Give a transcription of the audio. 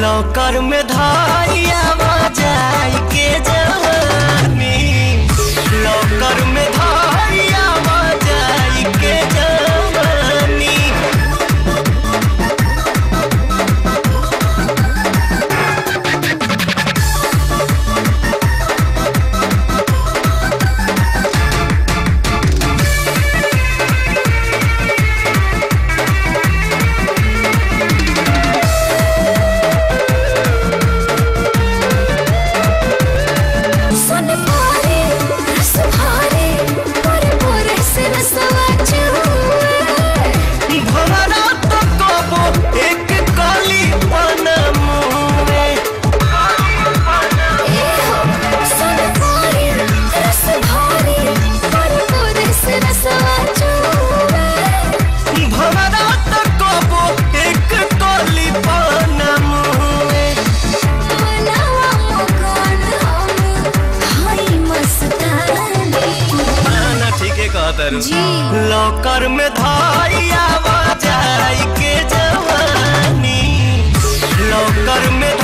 लौकर में धाइया जाई के जवानी लौकर में धाइया जाई के जवानी सन पारे रस भारे पर मोरे से रसवा चुए भवरा तो कबो एक काली पन मुए सन पारे रस भारे पर मोरे से रसवा चुए भवरा तो कबो एक काली पन मुए बनावा मकान हम हाई मस्तानी ना ठीके कहतर जी लौकर में धाइया जाई के जवानी लौकर में